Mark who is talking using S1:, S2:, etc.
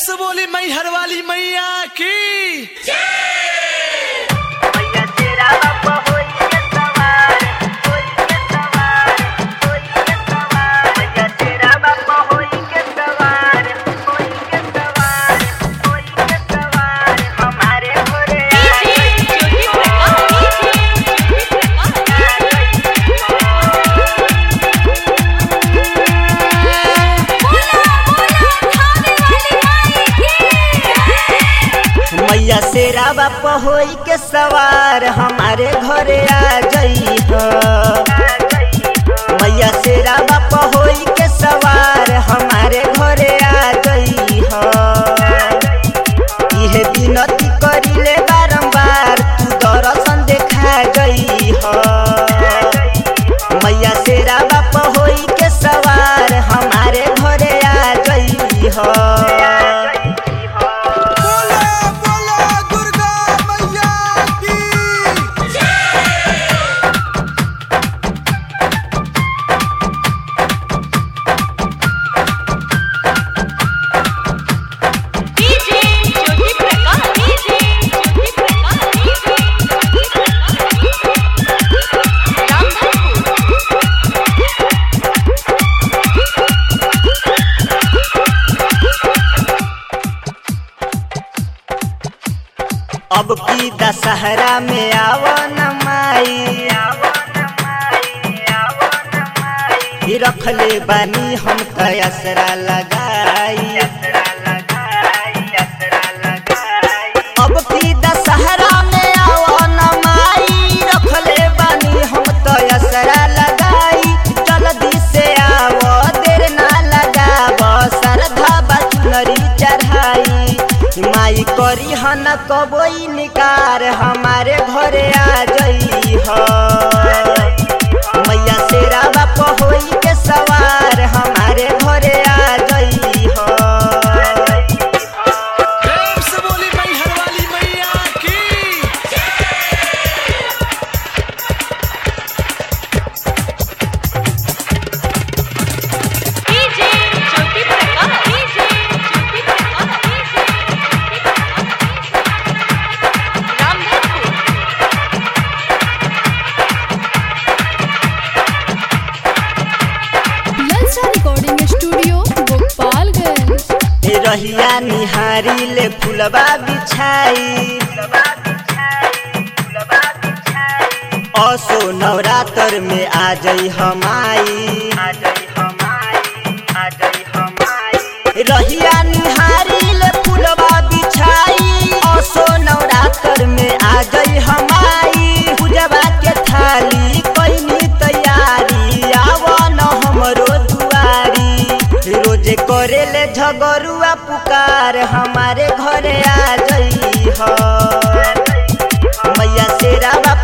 S1: से बोली मैहर वाली मैया की
S2: मैया तेरा बाबा होई के सवार होई के सवार होई के सवार मैया तेरा बाबा होई के सवार होई के सवार होई के सवार हमारे घरे आ गई
S3: मैया शेरा बाप होई के सवार हमारे घरे आ जई मैया शेरा बाप होई के सवार हमारे घरे आ जई इहे विनती करिले बारंबार तू दर्शन देखा गई मैया शेरा बाप होई के सवार हमारे घरे आ जई
S1: बोला बोला दुर्गा मैया की
S3: अब की दशहरा में आवन माई ही रखले बानी हम तयसरा लगाई अब की दशहरा में आवन माई रखले बानी हम तयसरा लगाई जल्दी से आव देर ना लगाव श्रद्धा बचनरी चढ़ाई माई करी हन कबई निकार हमारे घरे आ जई हो मैया शेरा बाप होई के सवार हमारे घरे आ जई हो
S1: प्रेम से बोली मैहर वाली मैया की
S4: ललचा रिकॉर्डिंग स्टूडियो गोपालगंज
S3: रहिया निहारी ले फुलबा बिछाई असो नवरात्र में आ जई हमाई रहिया निहारी ले फुलबा बिछाई असो नवरात्र में आ जई हमाई पूजबा के थाली कैनी तैयारी आवन हमरो दुआरी रोजे करे ले झगरुआ पुकार हमारे घरे आ जई हो मैया शेरा